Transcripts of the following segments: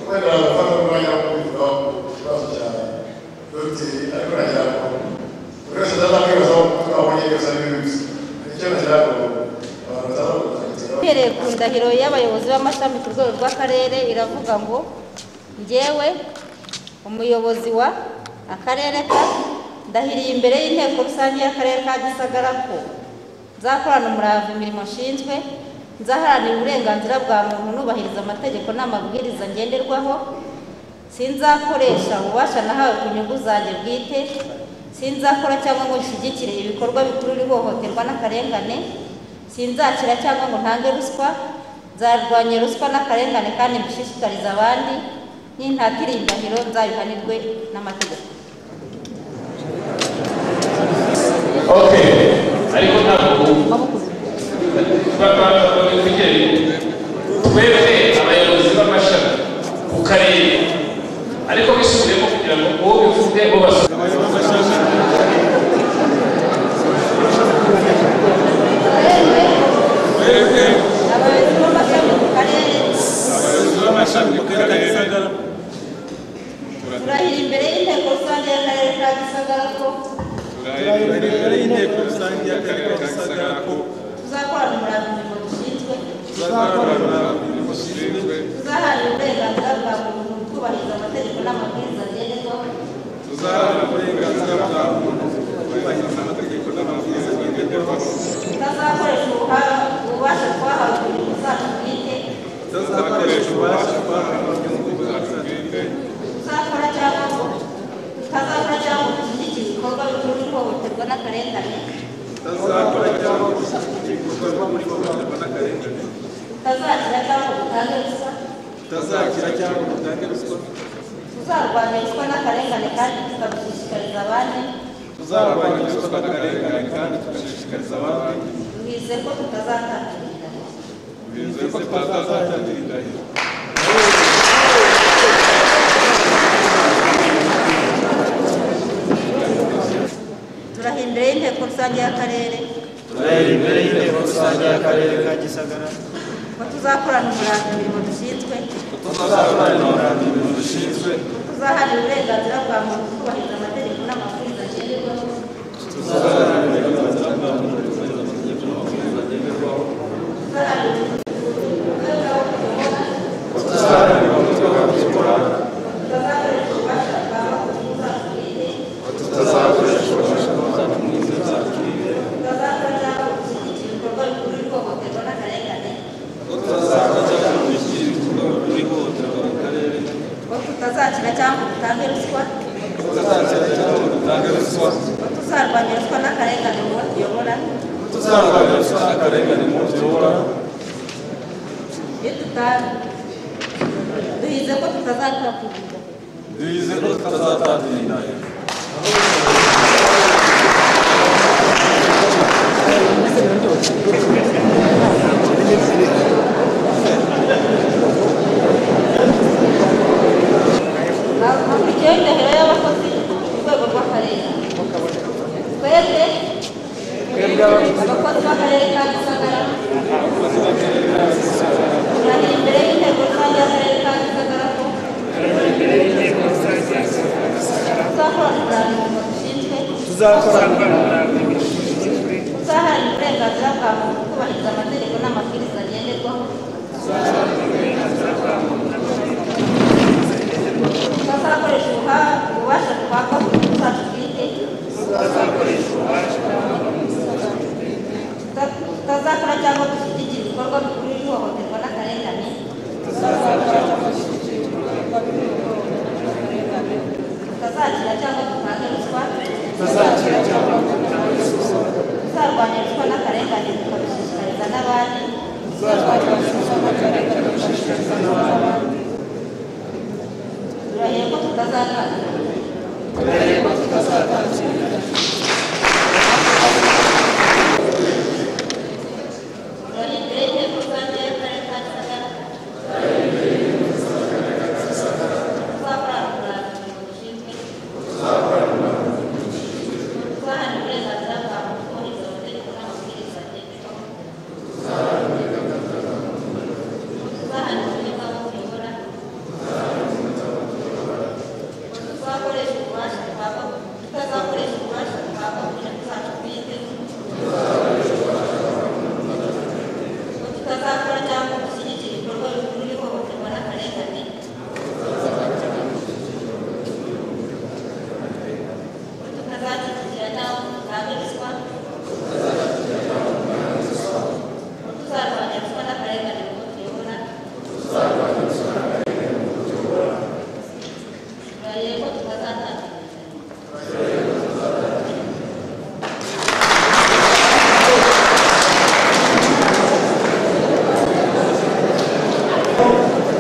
kwera abavandimwe yakubitwa ku kibazo cyane dogiteri ariko nageraho buri wese azakwibazaho kuko abonye yose ari bibi gusa hari icyo nageraho abantu bataza kuganira uhereye ku ndahiro y'abayobozi b'amashami ku rwego rw'akarere iravuga ngo ngewe umuyobozi wa akarere ka ndahiriye imbere y'inteko rusange y'akarere ka gisagara ko nzakorana umurava imirimo nshinzwe nzaharanira uburenganzira bwa muntu nubahiriza amategeko n'amabwiriza ngenderwaho sinzakoresha ububasha nahawe ku nyungu zanjye bwite sinzakora cyangwa ngo nshyigikire ibikorwa bikurura ihohoterwa n'akarengane sinzakira cyangwa ngo ntange ruswa nzarwanya ruswa n'akarengane kandi mbishishikariza abandi n'intatira indahiro nzabihanirwe n'amategeko Okay, ariko ntabwo bakwiye twebwe abayobozi b'amashami ku karere ariko bisubiyemo kugira ngo uwo bivuge bo basubire abayobozi b'amashami ku karere abayobozi b'amashami b'akarere turahira imbere y'inteko rusange y'akarere ka gisagara ko turahirira imbere y'inteko rusange y'akarere ka gisagara ko tuzakorana umurava imirimo dushinzwe tuzakorana imirimo ishinzwe tuzaharanira uburenganzira bwa muntu twubahiriza amategeko n'amabwiriza ngenderwaho tuzaharanira uburenganzira bwa muntu twubahiriza amategeko n'amabwiriza ngenderwaho tutazakoresha ubuha- ububasha twahawe ku nyungu zacu bwite tutazakoresha ububasha twahawe mu nyungu zacu bwite tuzakora cyangwa ngo tutazakora cyangwa ngo dushyigikire ibikorwa bikurura ihohoterwa n'akarengane tutazakora cyangwa gushyigikira ibikorwa muri hohoterwa n'akarengane tutazakira cyangwa ngo dutange ruswa tutazakira cyangwa dutange ruswa tuzarwanya ruswa n'akarengane kandi tukabishishikariza abandi tuzarwanya ruswa n'akarengane kandi tugashishikariza abandi bize ko tutazatangirira bizeye ko tutazatangira indahiro turaha imbere y'inteko rusange y'akarere turahera imbere y'inteko rusange y'akarere ka gisagara ko tuzakorana umurava imirimo dushinzwe tuzakorana umurava imirimo dushinzwe tuzaharira uburenganzira bwa muntu kubahiriza amategeko n'amabwiriza ngenderwaho tuzakorana uburenganzira bwa muntu kubahiriza amategeko n'amabwiriza ngenderwaho tuzaharira uburenganzira bwa muntu tuzaharanira umutwe wa gukora tuzakoresha ububasha bwawe ku nyungu zacu bwite tuzakoresha ububasha bwacu mu nzira zacu tutazakora cyangwa ngo dushyigikire ibikorwa bikurura ihohoterwa n'akarengane ko tuzakora cyangwa dushyira ibikorwa kuri hohoterwa mu karere ko tutazakira cyangwa ngo dutange ruswa ko tuzakira cyangwa dutange ruswa ko tuzarwanya ruswa n'akarengane mu bo tuyobora ko tuzarwanya ruswa n'akarengane mu tuyobora iyo tuta duhize ko tutazakakubwira bize ko tutazatangira indahiro hakurikiyeho indahiro y'abakozi ku rwego rw'akarere twebwe abakozi b'akarere ka gisagara bari imbere y'inteko rusange y'akarere ka gisagara ko tuzakorana umurava dushinzwe tuzakorana tuzaharanira uburenganzira bwa muntu kubahiriza amategeko n'amabwiriza ngenderwaho tuzakoresha ubuha- ububasha twakwa ku nyungu zacu bwite Tuta- tutazakora cyangwa dushyigikira ibikorwa bikurura ihohoterwa n'akarengane tutazakira cyangwa dutange ruswa tuzarwanya ruswa n'akarengane tukabishishikariza n'abandi turahiye ko tutazatanga turahiye imbere y'inteko rusange y'akarere ka gisagara tuzakorana umurava imirimo dushinzwe tuzaharanira uburenganzira bwa muntu kubahiriza amategeko n'amabwiriza ngenderwaho tuzaharanira uburenganzira bwa muntu tuyobora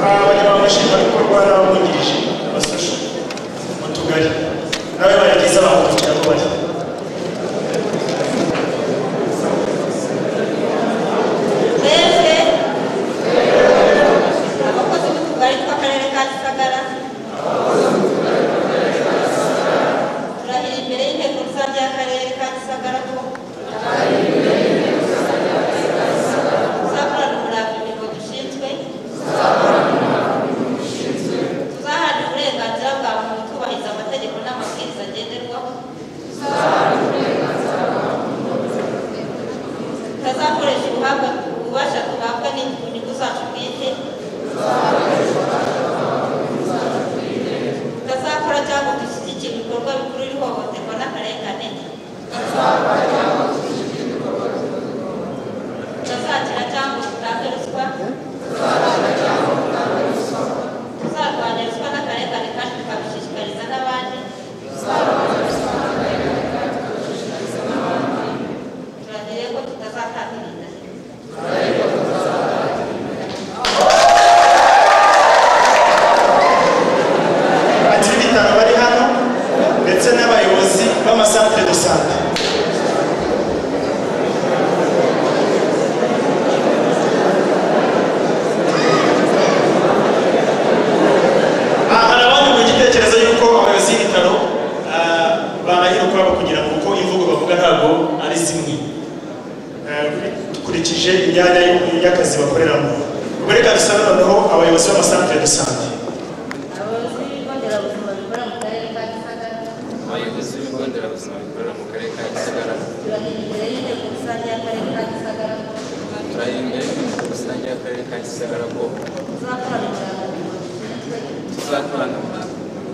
abagenerwabikorwa n'abamungirije basasha mu tugari nawe bayagize abantu kugira ngo bajye twebwe abakozi b'utugari tw'akarere ka gisagara turahira imbere y'inteko rusange y'akarere ka gisagara ko tuzakorana umurava imirimo dushinzwe tuzaharanira uburenganzira bwa muntu twubahiriza amategeko n'amabwiriza ngenderwaho tutazakoresha ubuhanga ububasha duhabwa n'inyungu zacu bwite tutazakora cyangwa dushyigikira ibikorwa bikuru ihohoterwa n'akarengane tutazakira cyangwa dutange ruswa tuzarwanya ruswa n'akarengane kandi tukabishishikariza n'abandi turagire ko tutazatanga indahiro batiri bitanu bari hano ndetse n'abayobozi b'amasantere de sante Ah, hari abandi mu gitekerezo y'uko abayobozi b'ibitaro ah, barahira ukwabo kugira ngo uko imvugo bavuga ntabwo ari zimwe Ah, dukurikije imyanya y'akazi bakoreramo ubwo reka dusabe noneho abayobozi b'amasantere de sante abayobozi b'ibigo nderabuzima bikora mu karere ka gisagara abayobozi b'ibigo nderabuzima bikorera mu karere ka gisagara turahira imbere y'inteko rusange y'akarere ka gisagara turahindura inteko rusange y'akarere ka gisagara ko tuzakorana umurava dushinzwe tuzakorana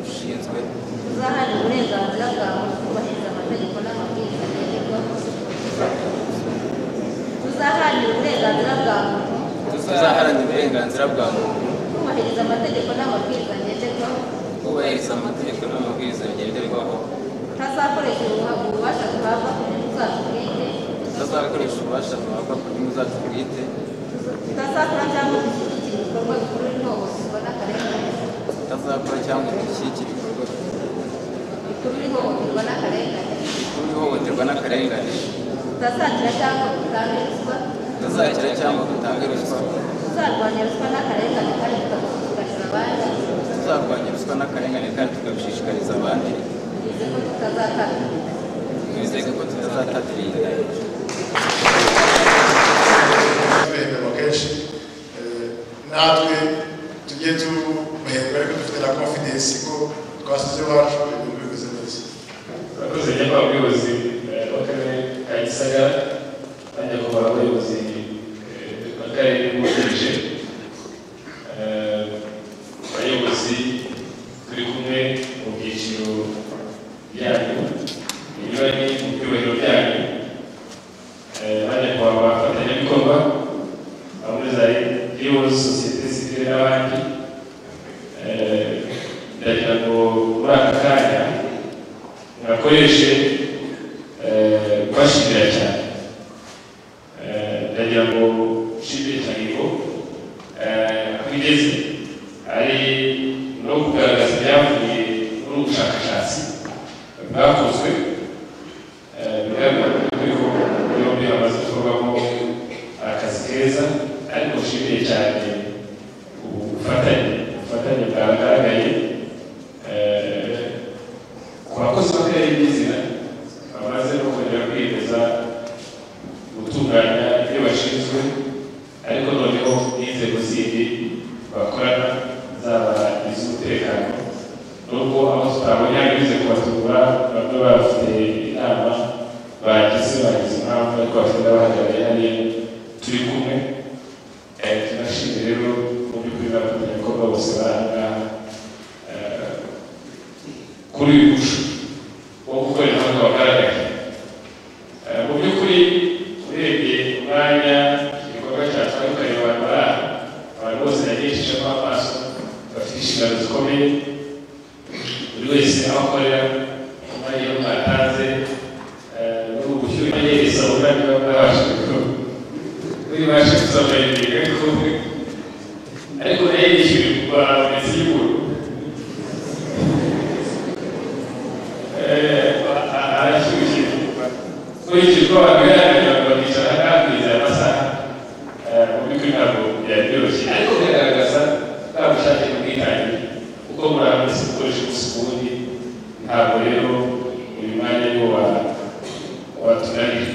ushinzwe tuzaharanira uburenganzira bwa muntu kubahiriza amategeko n'amabwiriza ngenderwaho tuzaharanira uburenganzira bwa muntu tuzaharanira uburenganzira bwa muntu kubahiriza amategeko n'amabwiriza ngenderwaho kubahiriza amategeko n'amabwiriza ngenderwaho tutazakoresha ubuha- ububasha duhabwa ku nyungu zacu bwite tutazakoresha ububasha buhabwa ku nyungu zacu bwite tutazakora cyangwa dushyigikira ibikorwa bikuru ihohoterwa n'akarengane tutazakora cyangwa dushyigikira ibikorwa bikuru ihohoterwa n'akarengane by'ihohoterwa n'akarengane tutazagira cyangwa dutanga ruswa tutazakira cyangwa dutanga ruswa tuzarwanya ruswa n'akarengane kandi tukabishishikariza abandi tuzarwanya ruswa n'akarengane kandi tukabishishikariza abandi bize ko tutazatanga twizeye ko tutazatatira iyi ndahiro bahembwa kenshi eh, natwe tujye tubahembwa ariko dufite na confidence ko twasize iwacu ibintu bimeze neza abakozi bajya kwa bayobozi eh, b'akarere ka gisagara bajya kubara abayobozi eh, b'akarere bungirije Eh, abayobozi turi kumwe mu byiciro byanyu binyuranye mu byubahiro byanyu Eh, bajya kwa abafatanyabikorwa bamwe za yewe sosiyete sivile n'abandi Eh, ndagira ngo muri aka kanya mwakoreshe eh, kubashimira cyane Eh, ndagira ngo nshimire cyane ngo eh, aho igeze ari no kugaragaza ibyavuye muri ubu bushakashatsi bwakozwe Eh, bigaragara ko yombi hamaze gukorwamo akazi keza ariko nshimiye cyane ubufatanye ubufatanye bwagaragaye eh, ku bakozi b'akarere b'izina bamaze no kongera kwiyemeza gutunganya ibyo bashinzwe ariko noneho n'inzego zindi bakorana zaba iz'umutekano nubwo aho tutabonye bize kubatura bamwe bafite inama bagize bagize impamvu ariko bafite n'abahagarariye hariya turi kumwe Eh, tunashimira rero mu by'ukuri n'abafatanyabikorwa bose bari aha ngaha Eh, kuri uyu muco wo gukorera hamwe wagaragaye Eh, mu by'ukuri urebye umwanya igikorwa cyatwaye ukareba abantu bari aha abantu bose yagejejemo amaso bafite inshingano zikomeye buri wese aho akorera umwanya we mwatanze eh, ni ugushyira imenyereza ubona niba mwabasha kubikora niba mwabasha kuzamura ibintu ariko ariko nayo yishyurirwa buri ukurikije uko babigaragaje bakicara hakurya amasaha eh, mu by'ukuri ntabwo byari byoroshye ariko bigaragaza nta bushake n'ubwitange kuko murandasi ukoresha umunsi ku wundi ntabwo rero uyu mwanya ariwo wa- watunanira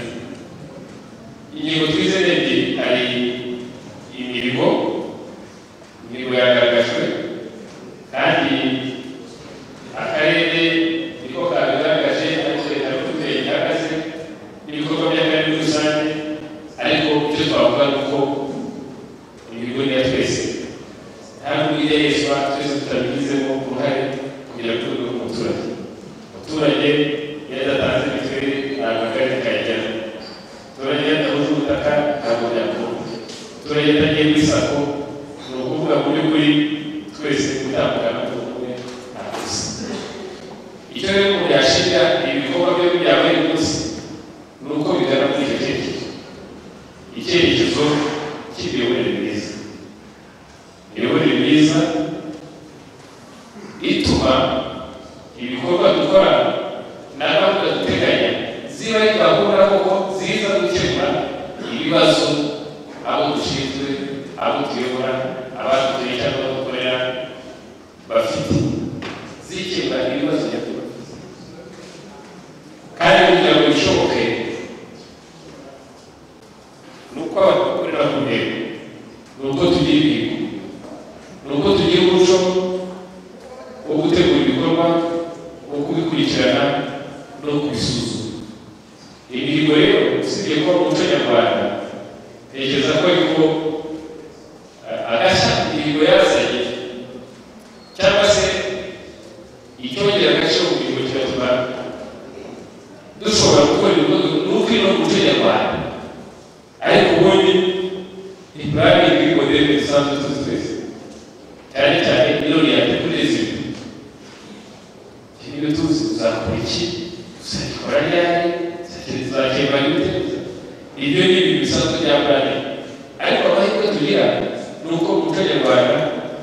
ingingo twize ni ebyiri hari imirimo imirimo yagaragajwe kandi akarere niko kabigaragaje ariko leta y'uturere ihagaze n'ibikorwa by'akarere muri rusange ariko icyo twavuga ni uko imihigo ni iya twese nta n'ubwo ijya yeswa twese tutabigizemo uruhare kugira ngo tube umuturage umuturage iyo adatanze mituweli ntabwo akarere kayijyana umuturage iyo adahuje ubutaka ntabwo byakora umuturage iyo atagiye muri sako ni ukuvuga mu by'ukuri twese gutandukana n'umwe ntakosa icyo rero umuntu yashinga ibikorwa bye bya buri munsi ni uko bigana muri icyo cyerekezo icyerekezo cy'imiyoborere myiza imiyoborere myiza ituma ibikorwa dukora na gahunda duteganya ziba ari gahunda koko ziza gukemura ibibazo abo dushinzwe abo tuyobora abadutuye cyangwa abo dukorera bafite zikemura ibibazo nyakuri kandi kugira ngo bishoboke ni uko abantu bakorera ku ntego ni uko tugira imihigo ni uko tugira umuco wo gutegura ibikorwa wo kubikurikirana no kubisuzuma imihigo rero usibye kuba mu muco nyarwanda ntekereza ko ariko eh, agashya imihigo yazanye cyangwa se icyongera agaciro mu mihigo kiratuma dushobora gukora ibikorwa ni uko ino muco nyarwanda ariko ubundi ntibari ibikodere mu dusanzwe tuzi twese cyane cyane iyo yatekureza ibintu ibyo tuzi uzakora iki uzakora ryari uzakemura gute ibyo ni ibintu bisanzwe bya burane ariko amahirwe tugira ni uko mu muco nyarwanda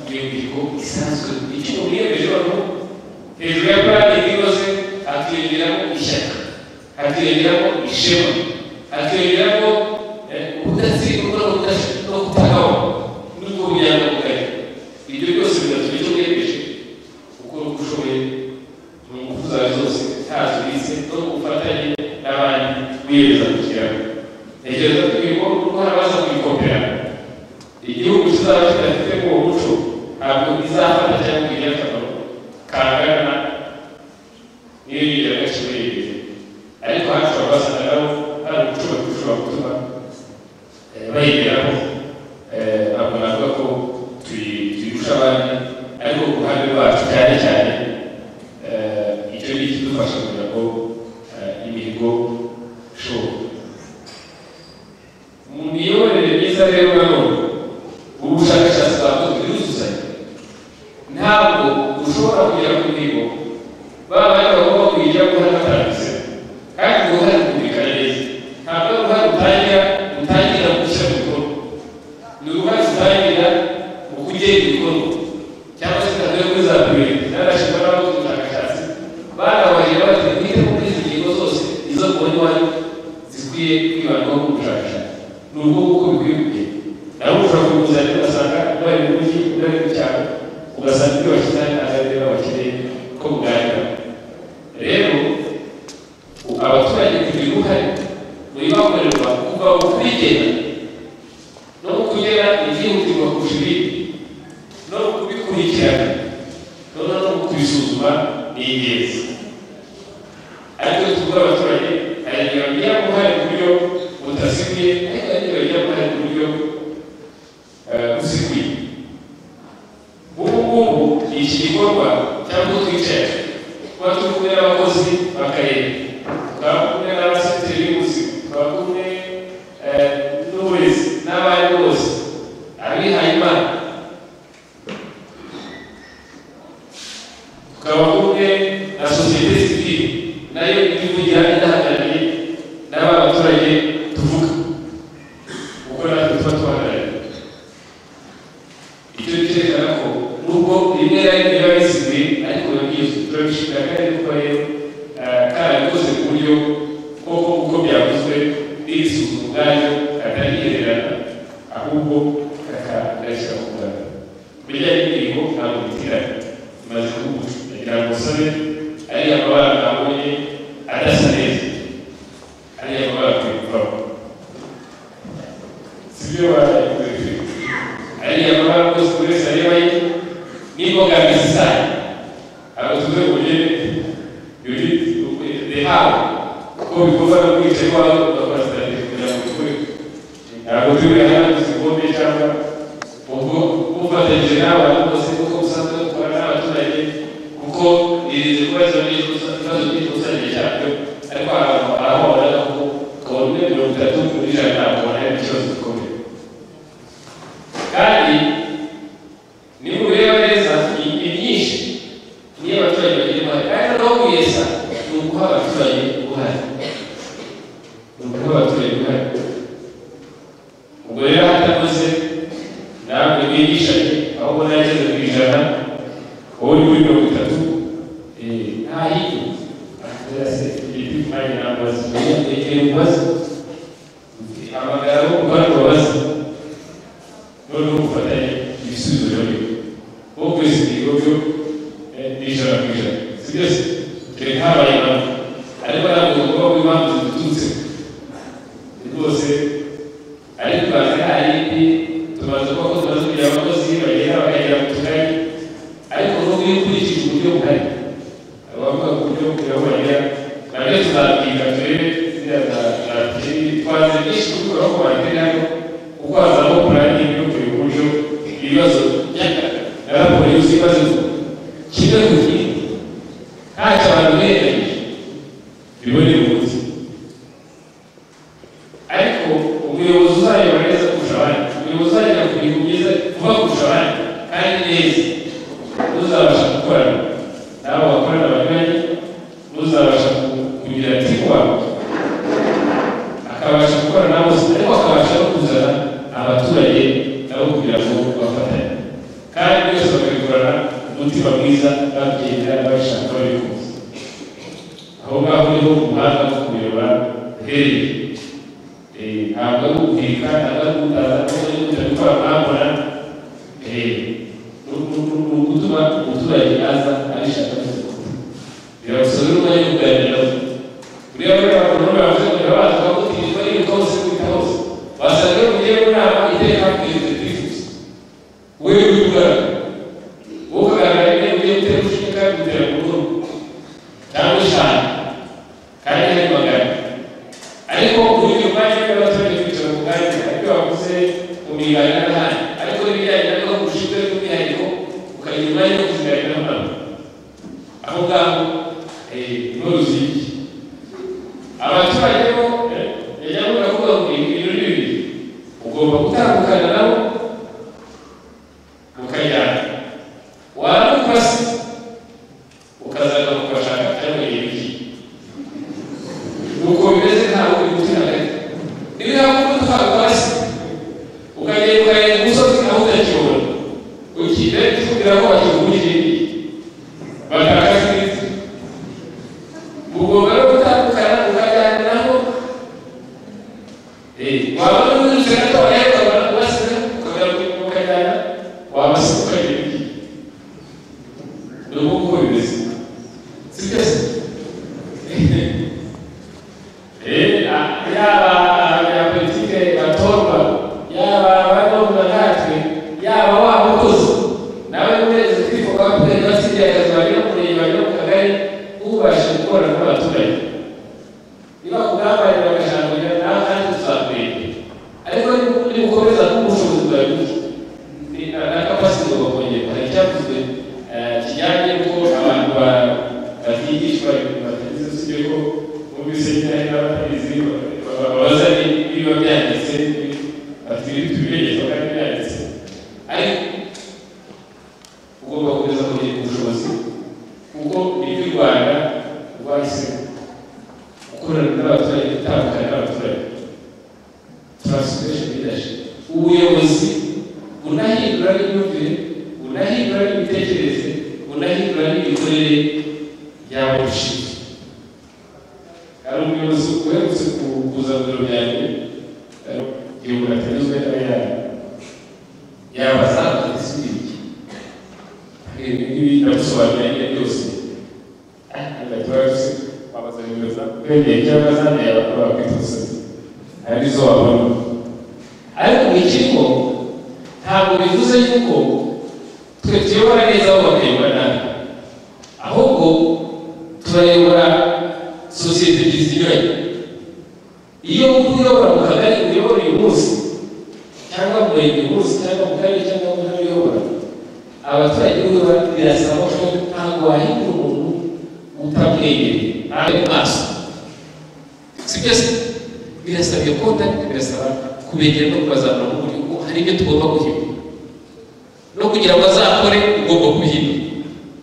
iyo mihigo isanzwe icyo umuntu yiyemeje noneho hejuru ya burane inoze hakiyongeramo ishyaka hakiyongeramo ishema hakiyongeramo eh, ubudatsindwa no kudashaka- no kutagawa n'ubwo bunyangamugayo ibyo byose bigatuma icyo wiyemeje gukora uko ushoboye mu ngufu zawe zose ntazubitse no ku bufatanye n'abandi wiyemeza gushyiraho ntekereza ko ibigo kuko harabaza kubikopera igihugu kizaba kidafite uwo muco ntabwo bizafata cyangwa ngo igire akamaro kangana n'iyo yigira agaciro yemeje ariko hafi abasangamo hari umuco bashobora gutuma eh, bayigeraho Eh, ntabwo navuga ko tuyi- tuyirusha abandi ariko ku ruhande rwacu cyane cyane eh, icyo ni ikidufasha kugira ngo eh, imihigo ishoboke mu miyoborere myiza rero nanone ubu bushakashatsi bwakozwe biruzuzanya ntabwo ushobora kugera ku mihigo baba bagomba kuyigira ko hari abatanditse kandi uruhare rukumvikana neza ntabwo ari uruhare rutangira rutangira gushyira mu bikorwa ni uruhare rutangira mu kugena ibikorwa cyangwa se ntabwo kuri za pibiri narashima n'abakoze ubushakashatsi barabaye bati mwite kuri izi ngingo zose izo mubona iwanyu zikwiye kwibandwaho mu bushakashatsi ni ubwo kuko bikwiye kugenda nawe ushobora kubuzanya ugasanga bari mu mujyi bari mu cyaro ugasanga ibyo bashyize hamwe ntabwo ari byo bakeneye ko buganira rero abaturage kugira uruhare muri bakorerwa kuva mu kubigena no mu kugena ibyihutirwa kurusha ibindi no mu kubikurikirana noneho no mu kubisuzuma ni ingenzi ariko tuvuga abaturage hari igihe bagira uruhare ku buryo butaziguye ariko hari igihe bagira uruhare ku buryo eh, buziguye ubu ngubu ni iki gikorwa cyangwa uko twicaye kuba turi kumwe n'abakozi b'akarere tukaba kumwe n'abasiteri b'ubuzima tukaba kumwe eh, n'uburezi n'abari bose abihaye imana tukaba kumwe na sosiyete sivile nayo ivugira inahagarariye n'aba baturage tuvuga kuko natwe tuba tubahagarariye icyo cyerekana ko nubwo rimwe na rimwe biba biziguye ariko biba byizwe turabishimira kandi kuko rero eh, karabikoze ku buryo koko uko byakoze ubwayo atari yihererana ahubwo kakadashyira ku bwayo bijya n'indirimbo ntabwo bitiranye bimaze kuba ndagira ngo usabe ariya mabara nabonye adasa neza ariya mabara tuyumvaho sibyo barayikwereka ariya mabara rwose buri wese areba ye n'imbogamizi zayo abo tuze bugere yuri rehawe kuko bikorwa no kwica iwawe ugakora sitatifu kugira ngo bikore ntabwo turi hano tuzikombe cyangwa ubwo ufatanyije nawe rwose kuko usanzwe dukora n'abaturage kuko iri kibazo ni ikibazo cy'ikusanyije cyabyo ariko ahantu arahora kuko tukabona umwe mirongo itatu kuri ijana ntabwo hari ikibazo gikomeye kandi ni mureba neza ni myinshi niyo abaturage bagira uruhare kandi no kuyesa ni uguha abaturage uruhare ni uguha abaturage uruhare ubwo rero hatakoze namwe mwigishanye aho ubona yageze ku ijana wowe uri muri mirongo itatu eh, nta hirya akoze igiti kumwanya nambaza egera umubaza hamagara abo ubona ubabaza noneho ufatanye ibisubizo biboneka wowe kwezi ibigo byo eh, ni ijana ku ijana si byose dore habaye impamvu ariko ntabwo tugomba kuba impamvu ziduturutse rwose ariko banga hari indi tumaze kuba tumaze kugira abakozi bagera bakagera mu tugari ariko n'ubwo iyo ukurikije uburyo buhari abavuga ku buryo kugira ngo bagera nabyo tuzabwira turebe ziriya za za tiri twaze byinshi kubikora ko batera hano kuko hazamo purani y'uburyo buryo ibibazo na raporo yuzuye ibibazo kimwe ku kindi ntacyo abantu bihereranye bibone munsi ariko umuyobozi uzayobora neza kurusha abandi umuyobozi uzagera ku bintu byiza vuba kurusha abandi kandi neza n'uzabasha gukorana nabo bakorana banyuranye n'uzabasha ku- kugira timu wawe akabasha gukorana na bose ariko akabasha no kuzana abaturage nabo kugira ngo bafatanye kandi byose bakabikorana umutima mwiza babyemera babishaka babikunze aho ngaho niho umuhanda wo kuyobora uherereye Eh, ntabwo ari ubwika ntabwo ari ubutaza ntabwo ari ukujya gukora mwabona Eh, ni uku- ni uku- ni ugutuma umuturage aza abishaka wese birabusaba rero umwanya wo kuganira buriya muri aba bantu bavuze ngo birabaza kuba gutirirwa iri hose kwita hose wasanga iyo ugiye mu nama iteka kwirinda twifuza wowe uri kugaragara wowe ukagaragara nyine ugiye gutera urushinge kandi gutera ku ruhu cyangwa eshanu kandi hari magana ariko uburyo bwaje bw'abaturage kwicara ku mwanya aribyo bavuze mu migani n'ahandi ariko n'ibijyanye na gahunda ushinzwe by'umwihariko ukagira umwanya wo kuziganira n'abantu aho ngaho eh, n'uruziki abaturage bo yajyaga baravuga ngo ibi birori bibiri ugomba gutandukana nabo mukajyana waba ukase ukazaga mukashaka cyangwa ibiki nuko bimeze ntabwo uri gutera gato niba yakubona utwara hasi ukagenda ukagenda ku musozi naho utakibona ukigera kikubwira ko wakigurije batakakiriza ugomba no gutandukana ukajyana nabo Eh, waba no wize gato wareba ukabona kubasiga ukabona ukajyana wabasiga ukagenda ni uko uko bimeze si byose Eh, ah, yaba abanyapolitike batorwa yaba abaromba natwe yaba wa mukozi nawe murezi twifuza ko perezida basigaye akazi bagera ku murenge bagera ku kagari ubashe gukorana n'abaturage niba ku bwambaye bagashangurira nawe kandi tuzakureba ariko ni- nimukomeza kuba ubushobozi bwa bike Ni- na na kapasite bakongera hari icyavuzwe eh, kijyanye n'uko abantu ba- batigishwa ibintu batagize usibye ko bumvise nyine hari n'abatabizi babaza niba byanditse bafite ibintu bibegerezwa kandi byanditse ariko ugomba gukomeza kugira ubushobozi kuko nibyo u rwanda rwahisemo gukorana n'abaturage gutandukana n'abaturage transformation leadership ubuyobozi bunahindura n'imyumvire bunahindura n'imitekerereze bunahindura n'imikorere y'abo rushinzwe hari umuyobozi uherutse ku- kuza mu biro byanjye ibi ndagusobanurira nyine byose ndakibazo babaza bibaza kwegera icyo bazanye bakora bakwitusa hari izo wabona ariko mu kigo ntabwo bivuze yuko twe tuyobora neza aho bakayobora nabi ahubwo turayobora sosiyete zinyuranye iyo uyobora mu kagari uyobora uyu munsi cyangwa mu murenge munsi cyangwa mu karere cyangwa mu ntara uyobora abaturage b'ubu birasaba ko ntabwo wahindura umuntu utamwegereye ntabe mu maso sibyo se birasabye kontakiti birasaba kubegera no kubazamura mu buryo bwo hari ibyo tugomba guhindura no kugira ngo azakore ugomba kubihindura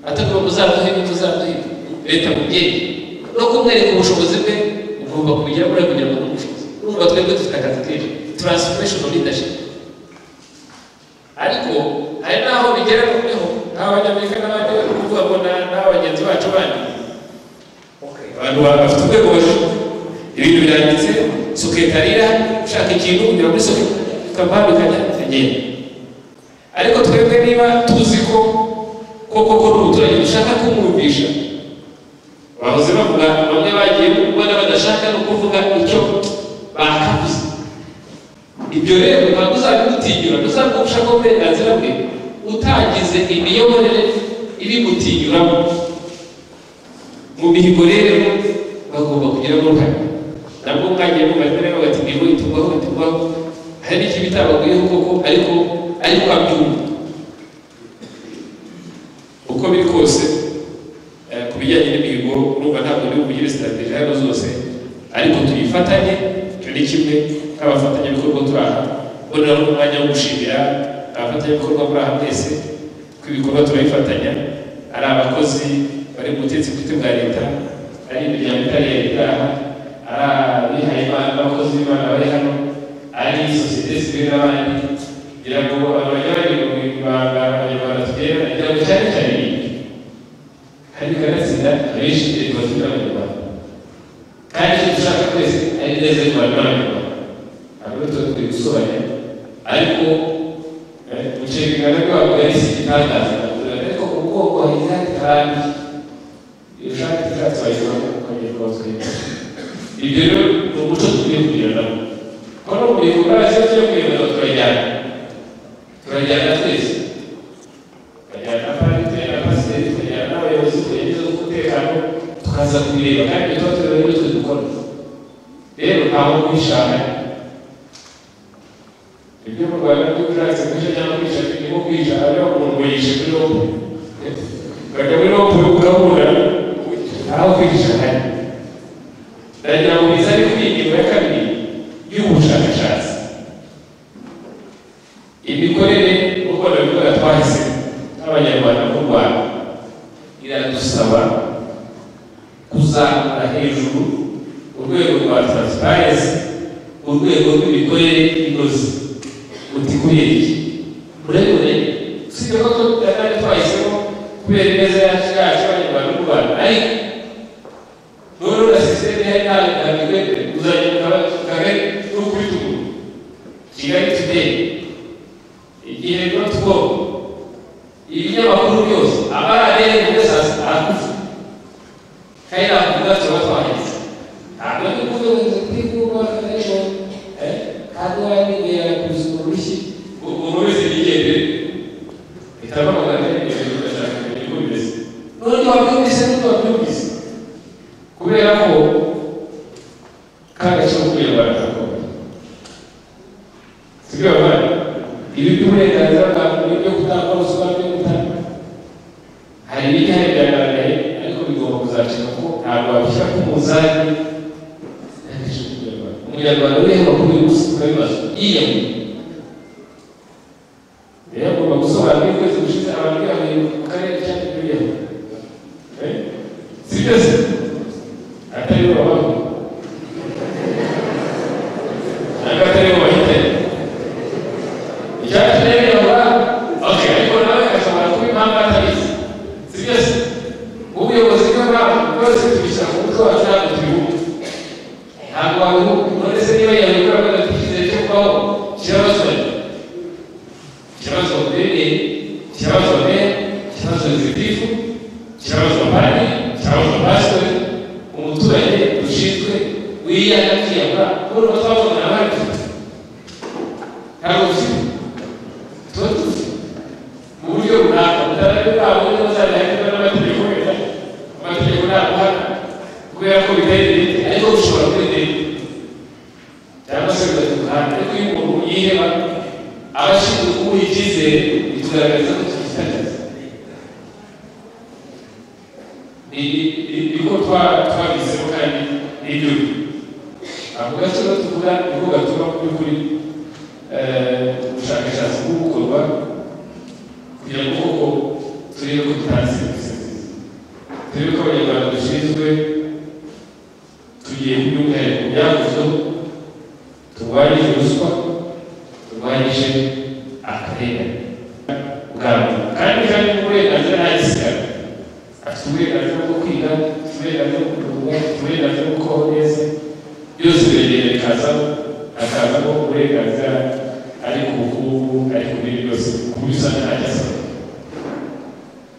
atavuga ngo uzaduhe ibyo uzaduhindura leta mubyeyi no kumwereka ubushobozi bwe ugomba kubigera muri kugira ngo n'ubushobozi urumva twebwe dufite akazi kenshi transformation of leadership ariko hari n'aho bigera noneho nk'abanyamerika n'abandi bari kuvuga ngo n'abagenzi bacu bandi abantu bafite urwego hejuru ibintu biranditse soketarira ushaka ikintu kugira muri soketambaro ikajya ikagenda ariko twebwe niba tuzi ko koko ko n'umuturage dushaka kumwumvisha bahoze bavuga bamwe bagiye kubona badashaka no kuvuga icyo bakavuze ibyo rero ntabwo uzabimutinyura ntuzabwufasha ko uburenganzira bwe utagize imiyoborere ibimutinyuramo mu mihigo rero bagomba kugiramo uruhare nabwo mwagiye mubajwe rero bagati ngo itugwaho itugwaho hari n'icyo bitabaguyeho koko ariko ariko abyumva uko biri kose eh, ku bijyanye n'imihigo urumva ntabwo ndi bugire sitateji hano zose ariko tuyifatanye icyo ni kimwe nk'abafatanyabikorwa turi aha mbonera n'umwanya wo gushimira abafatanyabikorwa muri aha mwese ko ibikorwa turabifatanya ari abakozi bari mu butetsi bwite bwa leta ari imiryango itari iya leta aha ari abihaye imana abakozi b'imana bari hano ari sosiyete sivile n'abandi kugira ngo abanyabari mu ibanga abanyarwanda tugera kugira ngo cyane cyane iyi kandi kanatsinda abenshi leta bafite abanyarwanda kandi icyo dushaka twese ari neza y'u Rwanda n'abanyarwanda ntabwo tuba turi gusobanya ariko ubukerarugendo bwabo bwari si igitangaza ariko ku bwoko hari kandi kandi iyo ushaka icyatsi wayibona ukongera ukabaswira ibyo rero ni umuco dukwiye kugiranamo ko no mu gihe ukora ikibazo cyo kuyobora turajyana turajyana twese tukajyana na parite na pasiteri tukajyana n'abayobozi tugerageza umutekano tukaza kubireba kandi tuba tureba n'ibyo dukora rero ntaho kwishana ibyo mu rwanda by'ubushakashatsi kwica cyangwa kwica birimo kwica ariyo umuntu ngo yishe kuri robo ukajya muri robo ukabura ntaho kwica hari ndagira ngo bize ari kuri ingingo ya kabiri y'ubushakashatsi imikorere nk'uko nabivuga twahise nk'abanyarwanda mu rwanda iradusaba kuzamura hejuru urwego rwa taransiparensi urwego rw'imikorere inoze mutikuriye iki muremure usibye ko tutari twahisemo kubera ineza yacu yacu abanyarwanda mu rwanda ariko n'ubu na sisiteme hari nawe ntabwo uzajya mu kagari n'ukuri tuguru kigali tudeyi igihe rero tworo ibinyamakuru byose abararere muri saa sita arakufa kandi ntabwo tuba tuba twahise ntabwo ndi kuvuga ngo ndi kuvuga ejo ntabwo wabibwira kuza urushyi umuntu wese yigendere bitaba amagana y'ibintu ugashaka kumenya uko bimeze n'undi wabyumvise n'undi wabyumvise kubera ko kagace ko kuyobora ntakomeye sibyo abana ibi by'uburenganzira bwa muntu byo gutanga ruswa byo gutanga hari ibijyanye byagaragaye ariko bigomba kuzacika ko ntabwo wabishyira ku munzani umunyarwanda ureba kuri uyu munsi ukabibaza yiyamuye rero agomba gusobanura ukwezi gushize abantu bihaye mu karere cyangwa ibyuyeho si byose atari bo babaho ntabwo atari bo bahitanye icyacu rero yabura okay ariko nawe ashobora kuba impamvu atabizi si byose ubuyobozi bw'abantu bwose tubishyira ku mutwe wacu ntabwo tubibuka ntabwo wabihugu none se niba yabikora ko adatishyize cyo kubaho kibazo kibazo mbere kibazo mbere kibazo zibiri gitifu kirabazwa padiri kirabazwa pasitori umuturage dushinzwe wiyanga kwiyanga kubona twabona abandi ntabwo dufite tuba dufite mu buryo runaka mutarabe bwabo niba bazazahindura n'amategeko wenda amategeko ntabwo uhana kubera ko bidahindura ariko bishobora kwidahindura cyangwa se bigatungana ariko iyo umuntu yiheba aba ashinzwe kumuha icyizere bitugaragariza ko kitagize ni ni- niko twa- twabizemo kandi n'ibyo ntabwo gaciro tuvuga niko gatuma mu by'ukuri eh, ubushakashatsi bwo gukorwa kugira ngo koko turebe ko dutanga serivisi nziza turebe ko abanyarwanda dushinzwe tugiye kubyumwihariko byakozweho turwanyije ruswa turwanyije akarengane bwa mbere kandi kandi n'uburenganzira nta gisigara afite uburenganzira bwo kwiga afite uburenganzira bwo kuruhuka afite uburenganzira bwo kubaho neza byose biragenda bikazamo hakazamo uburenganzira ari ku bukungu ari ku bindi byose ku bisana ntajya asaba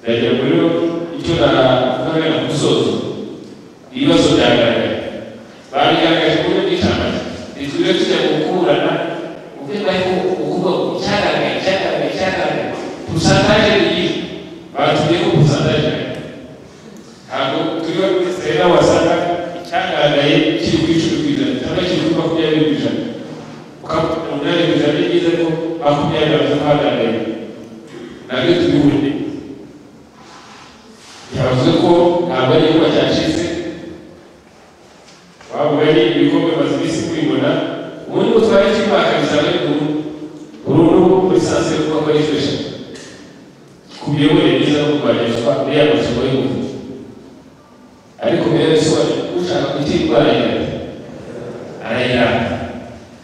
ndagira ngo rero icyo navuga na ku musozo ni ibibazo byagaragaye babigaragaje ku buryo bw'icyamata ntitujye tujya gukurana ubwenda yuko ukuvuga ngo cyagaragaye cyagaragaye cyagaragaye pusantaje ni iyi batubwiye ko pusantaje ari iyi ntabwo turiho rero wasanga icyagaragaye kiri ku icumi ku ijana cyangwa kiri kuri makumyabiri ku ijana ukavuga umunani ku ijana ni byiza ko makumyabiri abantu bagaragaye nabyo tubihuriye yavuze ko ntabwo ari igikorwa cyacitse waba ari ibikombe bimaze iminsi kubibona ubundi butware cy'imyaka bizaba ari ubu uru ni ubu muri sanse yo kuba ari fesha ku miyoborere myiza no kurwanishwa n'aya masomo y'ubuvuzi ariko mbere y'isoni ushaka guta indwara yawe arayiranga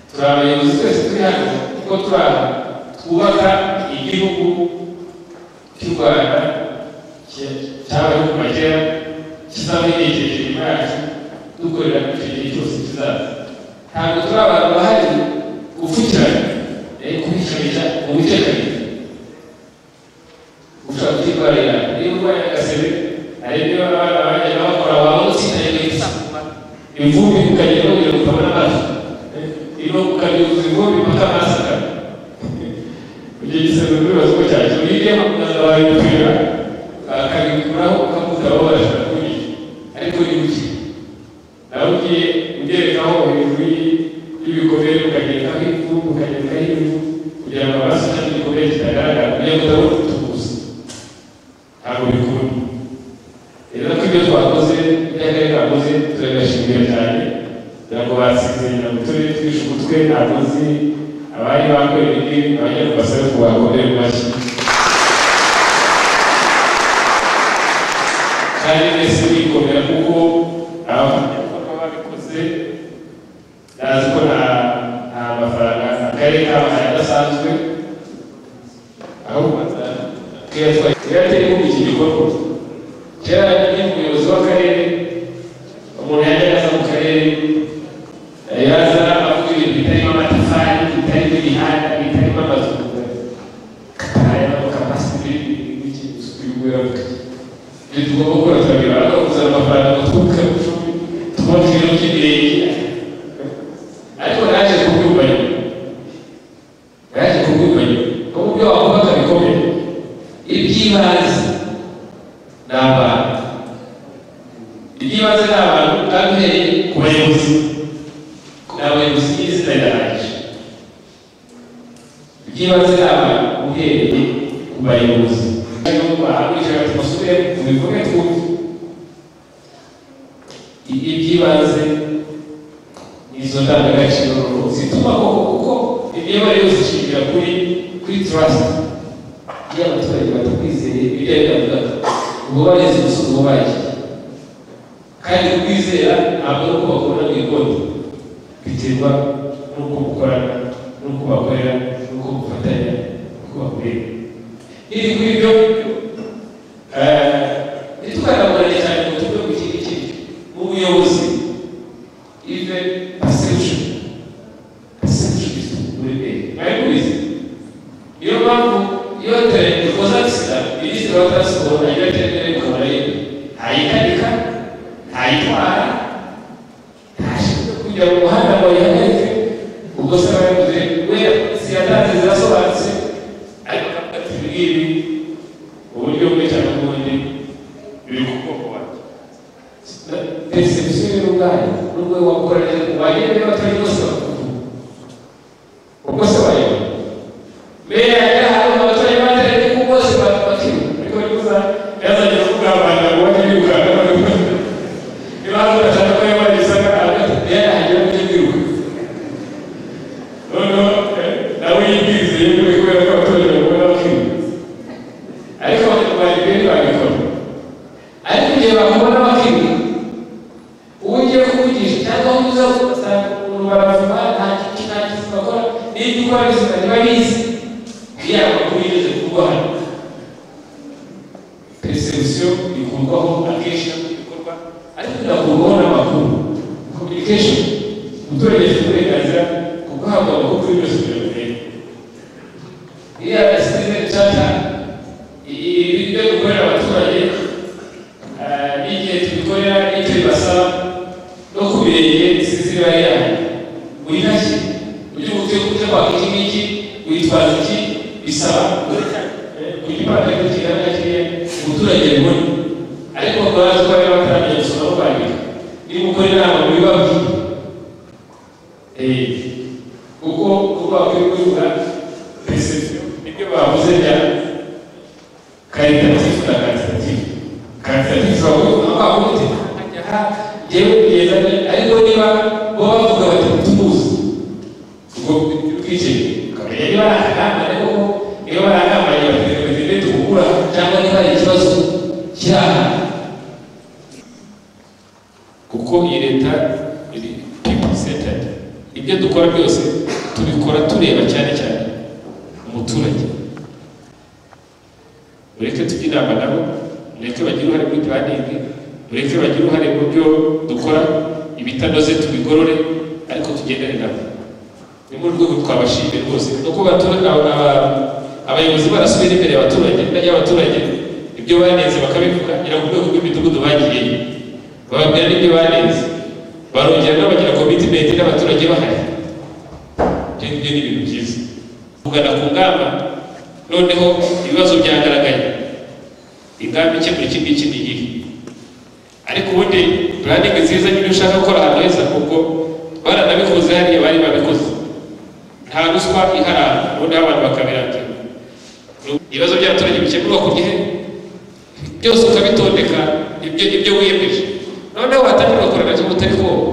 turi abayobozi twese turi hano kuko turi aha twubaka igihugu cy'u rwanda cya- cyabayeho kuva kera kizaba herekeje inyuma yacu dukorera icyo gihe cyose kizaza ntabwo turi abantu bahari gupfukirana eh, kubikanisha mu bitekanize ushobora kuyirwara yawe niba urwaye agasebe hari ibyo abana bajya bakora waba utsindaye neza imvumbi ukagenda kugira ngo utabona amazi iyo ukabyuza imvumbi mpaka amazi akaba icyo gisebe n'ibibazo ko cyacyo hirya makumyabiri wabipfira akabikuraho ukamuta babasha kuriya ariko ni buke nawe ugiye ugerekaho hejuru y'ibikomere ukagerekaho ivu ukagerekaho ivu kugira ngo amaraso cyangwa igikomere kitagaragara kugira ngo utabona utubuza ntabwo bikunda rero ko ibyo twakoze ibyo akarere kakoze turabashimira cyane kugira ngo basinzirira ngo tube twishe umutwe ntabwo nzi abari bakorera ibi abajya ku basabe ngo bakomere mu mashyi kandi mwese mwikomera kuko abafatanyabikorwa babikoze ndazi ko nta nta mafaranga akarere kabahaye adasanzwe ahubwo tuyateye muri iki gikorwa kera yari umuyobozi w'akarere umuntu yajyaga aza mu karere yaza avuga ibintu bitarimo amatafari bitarimo imihanda bitarimo amazu katarayama kapasiti n'iki gusuka ibibuye ibyo tugomba gukora turabibara kuzana amafaranga twubuke icumi tubabwira ko kirenge ariko naje kubyumva nyuma naje kubyumva nyuma ko mu byo wakubaka bikomeye iby'ibanze ni abantu iby'ibanze ni abantu kandi uhereye ku bayobozi ni abayobozi y'izina ryanjye iby'ibanze ni abantu uhereye ku bayobozi bahakurikirana mu bikorwa twumva ibi by'ibanze izo ndangagaciro zituma koko kuko imiyoborere yose ishingira kuri kuri trust iyo abaturage batakwizeye ibyo ari byavugaga ubu bageze umusozi wabaye kandi kwizera ntabwo ari uko bakubona mu ikote biterwa n'uko mukorana n'uko bakorera n'uko mufatanya n'uko bakorera iri kuri ibyo ntitukanagorane cyane ngo tuve ku kindi kintu mu buyobozi ive perception perception is muri mbere mwari mubizi niyo mpamvu iyo iterambere rikoza sida minisitiri wa transiporo agira ati mukuru we wakoranye wagende batari bose bakuru ubwo se wayoba mbere yari hari abaturage batari kuko bose bakuru ariko niba yazanye kuvuga abantu ngo bajye birukanka niba hari udashaka ko yabariza hagati mbere hajya mu by'ibiruka noneho eh, nawe yibwirize yewe kubera ko abaturage bakora bakuru ariko bari benshi babikora ariko igihe bakubona bakuru ugiye kuvugisha cyangwa aho uza ugasanga umuntu baravuma nta kintu nta kintu bakora n'ibyo ukora bizima ntiba bizi kugira ngo amakuru yigeze kurwara perezida ikurwaho akenshi no mu bikorwa ariko inakurwaho n'amakuru communication umuturage afite uburenganzira ku guhabwa amakuru yose kugira ngo urebe iriya basitime cata ibyo gukorera abaturage eh, n'igihe tubikorera n'icyo bibasaba no ku birenge bisize ibara ryayo winashye ujye ubuke kujya kwaka iki ngiki witwaza iki bisaba kugira ipantaro kingana kiriya umuturage abibona ariko bazi ko bari bataramenye gusoma no kwandika niba ukora inama muri babwiye Eh, kuko kuba bakwiye kwegura perezida nibyo bavuze bya karitatifu na karitatifu karitatifu bavuga ko bavuga ati aha yewe kugezane ariko niba bo bavuga bati tumuzi ubwo twicaye ukamenya niba ari akagambane koko niba ari akagambane bategereje tugukura cyangwa niba hari ikibazo kiri aha kuko iyi leta iri people centered ibyo dukora byose tubikora tureba cyane cyane umuturage mureke tujye inama nabo mureke bagire uruhare muri puraningi mureke bagire uruhare mu byo dukora ibitanoze tubigorore ariko tugendane nabo ni mu rwego twabashimiye rwose no kuba abatura- aba- aba- abayobozi barasubira imbere abaturage bajya abaturage ibyo banenze bakabivuga ngira ngo urwego rw'imidugudu bagiyeyo bababwira n'ibyo banenze barongera n'abagira komitimenti n'abaturage bahari ibyo ngibyo ni ibintu byiza kugana ku ngamba noneho ibibazo byagaragaye ingamba ikemura iki ngiki ni iyihe ariko ubundi puraningi nziza nyine ushaka gukora ahantu heza kuko baranabikoze hariya bari babikoze nta ruswa iharanga ubundi abantu bakabirangira ibibazo by'abaturage bikemurwa ku gihe byose ukabitondeka ibyo ibyo wiyemeje noneho watangira gukora nacyo utari koga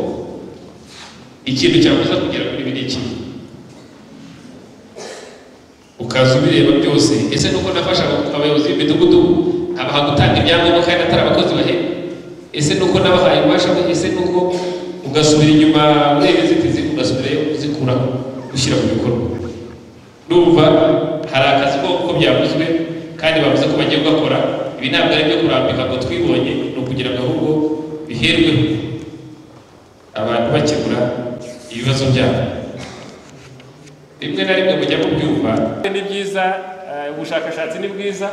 ikintu cyakuza kugira ngo ibi ni iki ukaza ubireba byose ese nuko nafasha abayobozi b'imidugudu abaha gutanga ibyangombwa kandi atari abakozi bahera ese nuko nabahaye ububasha bwo ese nuko ugasubira inyuma ureba inzitizi ugasubirayo uzikuraho ushyira mu bikorwa numva hari akazi ko ko byavuzwe kandi bavuze ko bagiye gukora ibi ntabwo ari ibyo kurambika ngo twibonye ni ukugira ngo ahubwo biherweho abantu bakemura ibibazo byabo rimwe na rimwe mujya mubyumva ni byiza eh, ubushakashatsi ni bwiza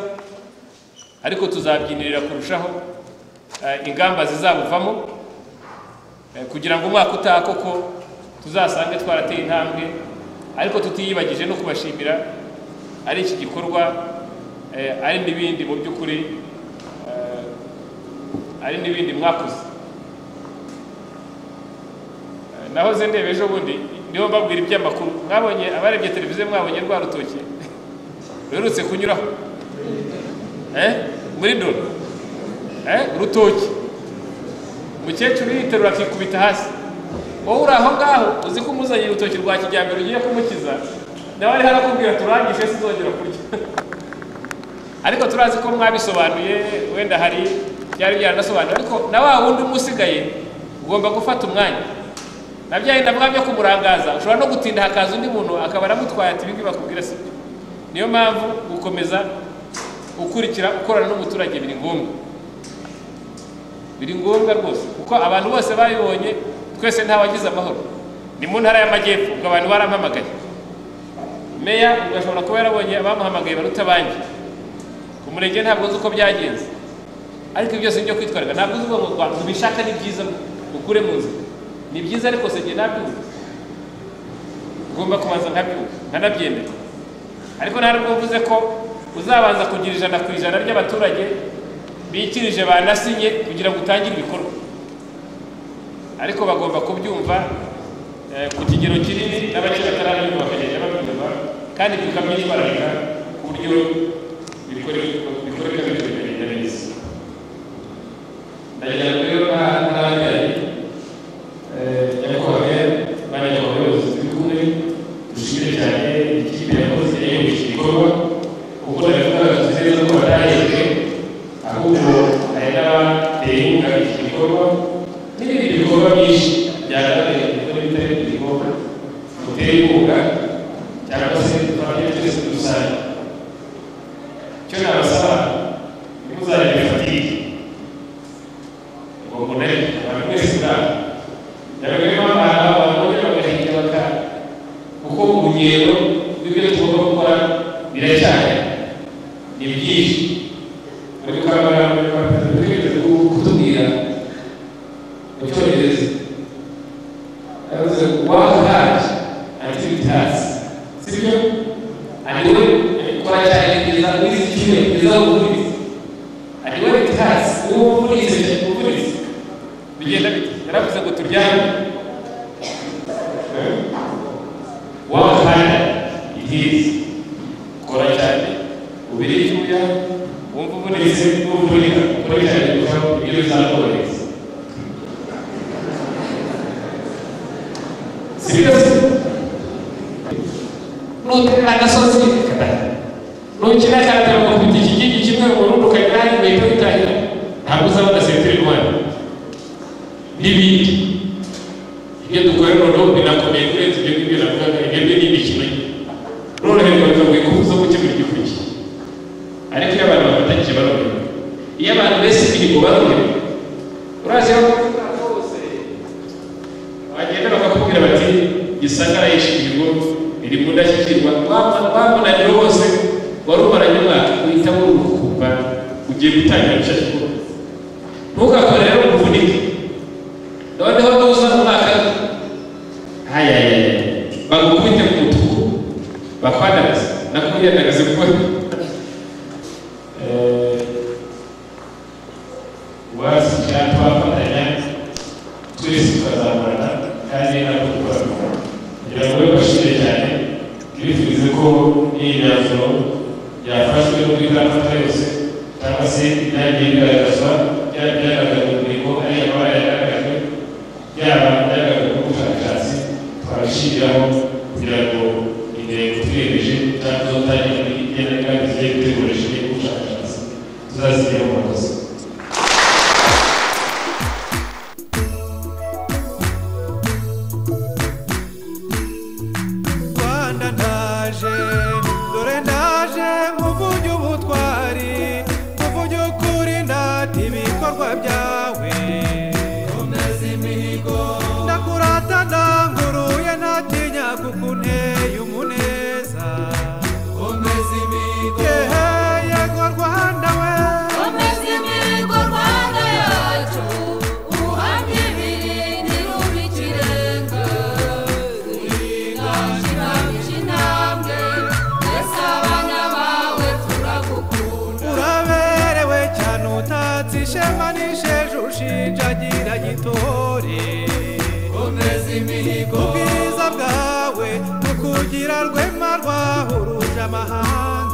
ariko tuzabyinirira kurushaho eh, ingamba zizabuvamo eh, kugira ngo umwaka utaha koko tuzasange twarateye intambwe ariko tutiyibagije no kubashimira ari iki gikorwa eh, ari n'ibindi mu by'ukuri eh, ari n'ibindi mwakoze Eh, nahoze ndeba ejo bundi niho mbabwira iby'amakuru mwabonye abarebye televiziyo mwabonye rwa rutoki ruherutse kunyuraho Eh? muri doro Eh? urutoki umukecuru yiterura akikubita hasi wowe uri aho ngaho uzi ko umuzanye urutoki rwa kijyambere ugiye kumukiza nawe ariho arakubwira turangije sinzongera kurya ariko turazi ko mwabisobanuye wenda hari byari byaranasobanuye ariko na wa wundi umwe usigaye ugomba gufata umwanya na bya bindi avuga byo kumurangaza ushobora no gutinda hakaza undi muntu akaba aramutwaye ati ibingibi bakubwira si byo niyo mpamvu gukomeza ukurikira ukorana n'umuturage biri ngombwa biri ngombwa rwose kuko abantu bose babibonye twese ntawagize amahoro ni mu ntara y'amajyepfo ubwo abantu barampamagaye meya ugashobora kuba yarabonye abamuhamagaye baruta abandi ku murenge ntabwo nzi uko byagenze ariko ibyo byose ni ibyo kwitwararika ntabwo uzi ngo ngo mubishaka ni byiza ukure mu nzira ni byiza ariko se njye nabyumva ugomba kubanza nkabyumva nkanabyemera ariko nta nubwo mvuze ko uzabanza kugira ijana ku ijana ry'abaturage bikirije banasinye kugira ngo utangire ibikorwa ariko bagomba kubyumva eh, ku kigero kinini n'abakiri batarabyumva bakagenda babyumva kandi tukamenya imbaraga ku buryo bikoreka bikoreka bikagenda neza ndagira ngo rero nta- ntahagarare Eh, nyakubahwa banyakubahwa abayobozi twikunde dushimire cyane ikipe yakoze yewe iki gikorwa kuko ndabivuga tuzi neza ko batahejwe ahubwo hari n'abateye inkunga iki gikorwa n'ibindi bikorwa byinshi byarabereye muri bitari ibikorwa dutera inkunga cyangwa se twabyo twese dusange icyo nabasaba ni muzajya bifatike ngo mbonere abantu mwese muraba yabagamo abantu abagore bagahinda bakara kuko urugendo rw'ibyo tugomba gukora biracyari ni byinshi ariko bakaba kutubwira mu cyongereza yavuze work hard until it hurts sibyo ariwe ukora cyane kugeza muri iki cyumweru kugeza ku mvunitse ariwe it hurts uwo mvunitse umvunitse bigenda bite yaravuze ngo turyame wamukanda ibyiza kora cyane ubire icyuya wumva ubonetse n'uvunika ukore cyane kurushaho ibyo bizakorohereza sibyo se nuterera agasozi katahe nukina cyane ukakubita ikigigi kimwe urundi ukajya ahandi ugahita witahira ntabwo uzabona sentire rwanda n'ibindi ibyo dukora noneho binakomeye kurenza ibyo ngibyo navugaga ibyo ni imikino noneho bakavuga ko uza gukemura igikurikiye ariko iyo abantu bafatanyije barorohewe iyo abantu bese imirimo barorohewe urazi aho bose bagenda bakakubwira bati gisagara yishimirirwa iri mu ndashyikirwa wamunaniro wose wari umaranye umwaka uhitamo urukumva ugiye gutangira gushashikura ntukakore rero umuvunike noneho nuza umwaka ayayaya bagukubite ku mutuku bakwanagaze nakubyandagaze kuko Eh, wasiga twafatanya twese tukazamurana kandi ntabwo dukora kugira ngo ube bashimire cyane twifurize ko iyi myanzuro yafashwe n'ubwitangaza yose cyangwa se byagiye bigaragazwa byaba byagaragaje mu mirimo ari amabara yagaragajwe yaba byagaragaje mu bushakashatsi twabishyiriraho kugira ngo intego twiyemeje cyangwa izo twagiye muri igenamigambi zigiye dutegurisha ubushakashatsi tuzazigera mu makosa rwanda ndaje dore ndaje nkuvunye ubutwari nkuvunye ukuri ndata ibikorwa byawe komeza imihigo ndakurata ndanguruye ntatinya kuko unteye umuneza komeza imihigo yego rwanda we Komeza imihigo Rwanda yacu uhamye ibirindi ruba ikirenga turinganira by'intambwe mbese abana bawe turagukunda uraberewe cyane utatse ishema n'isheja ushinjagira gitore komeza imihigo ubwiza bwawe bukugira rwema rwahuruje amahanga